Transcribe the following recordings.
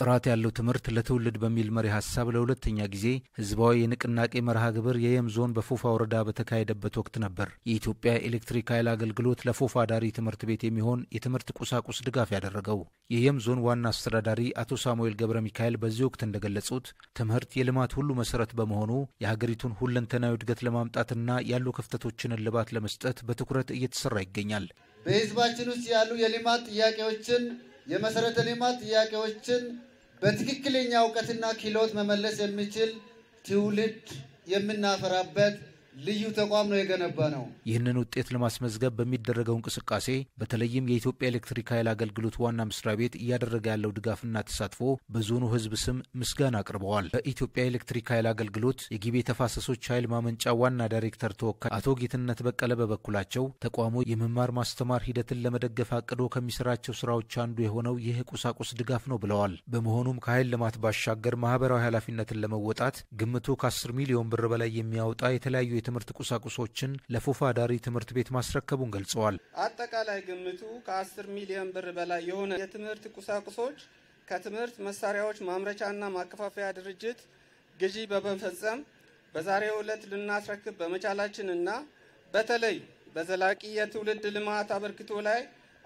ጥራት ያለው ትምህርት ለትውልድ በሚል መሪ ሀሳብ ለሁለተኛ ጊዜ ህዝባዊ የንቅናቄ መርሃ ግብር የየም ዞን በፎፋ ወረዳ በተካሄደበት ወቅት ነበር የኢትዮጵያ ኤሌክትሪክ ኃይል አገልግሎት ለፎፋ ዳሪ ትምህርት ቤት የሚሆን የትምህርት ቁሳቁስ ድጋፍ ያደረገው። የየም ዞን ዋና አስተዳዳሪ አቶ ሳሙኤል ገብረ ሚካኤል በዚህ ወቅት እንደገለጹት ትምህርት የልማት ሁሉ መሰረት በመሆኑ የሀገሪቱን ሁለንተናዊ እድገት ለማምጣትና ያሉ ክፍተቶችን እልባት ለመስጠት በትኩረት እየተሰራ ይገኛል። በህዝባችን ውስጥ ያሉ የልማት ጥያቄዎችን የመሰረተ ልማት ጥያቄዎችን በትክክለኛ እውቀትና ክህሎት መመለስ የሚችል ትውልድ የምናፈራበት ልዩ ተቋም ነው የገነባ ነው። ይህንን ውጤት ለማስመዝገብ በሚደረገው እንቅስቃሴ በተለይም የኢትዮጵያ ኤሌክትሪክ ኃይል አገልግሎት ዋና መስሪያ ቤት እያደረገ ያለው ድጋፍና ተሳትፎ በዞኑ ህዝብ ስም ምስጋና አቅርበዋል። በኢትዮጵያ ኤሌክትሪክ ኃይል አገልግሎት የጊቤ ተፋሰሶች ኃይል ማመንጫ ዋና ዳይሬክተር ተወካይ አቶ ጌትነት በቀለ በበኩላቸው ተቋሙ የመማር ማስተማር ሂደትን ለመደገፍ አቅዶ ከሚሰራቸው ስራዎች አንዱ የሆነው ይህ ቁሳቁስ ድጋፍ ነው ብለዋል። በመሆኑም ከኃይል ልማት ባሻገር ማህበራዊ ኃላፊነትን ለመወጣት ግምቱ ከ10 ሚሊዮን ብር በላይ የሚያወጣ የተለያዩ የትምህርት ቁሳቁሶችን ለፎፋ ዳሪ ትምህርት ቤት ማስረከቡን ገልጸዋል። አጠቃላይ ግምቱ ከ10 ሚሊዮን ብር በላይ የሆነ የትምህርት ቁሳቁሶች ከትምህርት መሳሪያዎች ማምረቻና ማከፋፈያ ድርጅት ግዢ በመፈጸም በዛሬው ዕለት ልናስረክብ በመቻላችንና በተለይ በዘላቂ የትውልድ ልማት አበርክቶ ላይ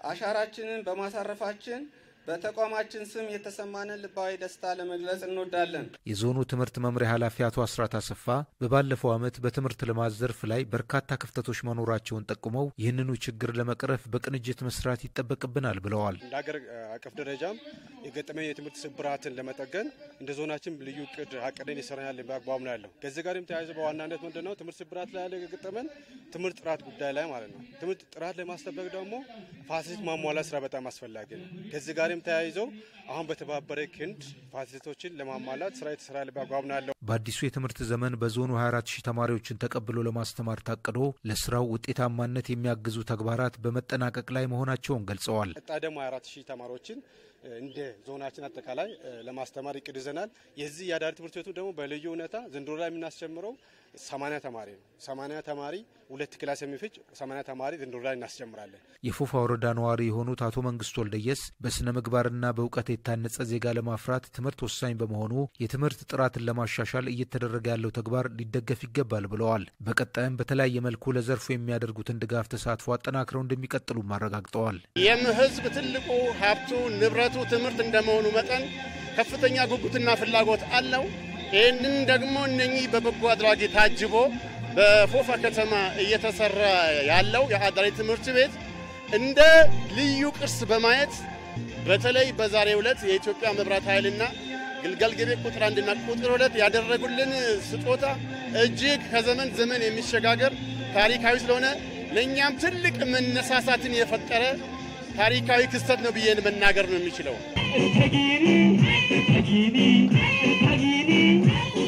አሻራችንን በማሳረፋችን በተቋማችን ስም የተሰማንን ልባዊ ደስታ ለመግለጽ እንወዳለን። የዞኑ ትምህርት መምሪያ ኃላፊ አቶ አስራት አሰፋ በባለፈው ዓመት በትምህርት ልማት ዘርፍ ላይ በርካታ ክፍተቶች መኖራቸውን ጠቁመው ይህንኑ ችግር ለመቅረፍ በቅንጅት መስራት ይጠበቅብናል ብለዋል። እንደ ሀገር አቀፍ ደረጃም የገጠመኝ የትምህርት ስብራትን ለመጠገን እንደ ዞናችን ልዩ እቅድ አቅደን ይሰራናል በአግባቡ ነው ያለው። ከዚህ ጋርም ተያይዘ በዋናነት ምንድን ነው ትምህርት ስብራት ላይ ያለ የገጠመን ትምህርት ጥራት ጉዳይ ላይ ማለት ነው። ትምህርት ጥራት ለማስጠበቅ ደግሞ ፋሲሊቲ ማሟላት ስራ በጣም አስፈላጊ ነው። ከዚህ ጋርም ተያይዘው አሁን በተባበረ ክንድ ፋሲሊቶችን ለማሟላት ስራ የተሰራ በአግባቡ ነው ያለው። በአዲሱ የትምህርት ዘመን በዞኑ 24 ሺህ ተማሪዎችን ተቀብሎ ለማስተማር ታቅዶ ለስራው ውጤታማነት የሚያግዙ ተግባራት በመጠናቀቅ ላይ መሆናቸውን ገልጸዋል። ቀጣይ ደግሞ 24 ሺህ ተማሪዎችን እንደ ዞናችን አጠቃላይ ለማስተማር እቅድ ይዘናል። የዚህ የአዳሪ ትምህርት ቤቱ ደግሞ በልዩ ሁኔታ ዘንድሮ ላይ የምናስጀምረው ሰማንያ ተማሪ ነው። ሰማንያ ተማሪ ሁለት ክላስ የሚፈጅ ሰማንያ ተማሪ ዘንድሮ ላይ እናስጀምራለን። የፎፋ ወረዳ ነዋሪ የሆኑት አቶ መንግስቱ ወልደየስ በስነ ምግባርና በእውቀት የታነጸ ዜጋ ለማፍራት ትምህርት ወሳኝ በመሆኑ የትምህርት ጥራትን ለማሻሻል እየተደረገ ያለው ተግባር ሊደገፍ ይገባል ብለዋል። በቀጣይም በተለያየ መልኩ ለዘርፉ የሚያደርጉትን ድጋፍ ተሳትፎ አጠናክረው እንደሚቀጥሉም አረጋግጠዋል። ይህም ህዝብ ትልቁ ሀብቱ ንብረቱ ትምህርት እንደመሆኑ መጠን ከፍተኛ ጉጉትና ፍላጎት አለው። ይህንን ደግሞ እነኚህ በበጎ አድራጊ ታጅቦ በፎፋ ከተማ እየተሰራ ያለው የአዳሪ ትምህርት ቤት እንደ ልዩ ቅርስ በማየት በተለይ በዛሬው ዕለት የኢትዮጵያ መብራት ኃይልና ግልገል ግቤ ቁጥር አንድና ቁጥር ሁለት ያደረጉልን ስጦታ እጅግ ከዘመን ዘመን የሚሸጋገር ታሪካዊ ስለሆነ ለእኛም ትልቅ መነሳሳትን የፈጠረ ታሪካዊ ክስተት ነው ብዬ መናገር ነው የሚችለው።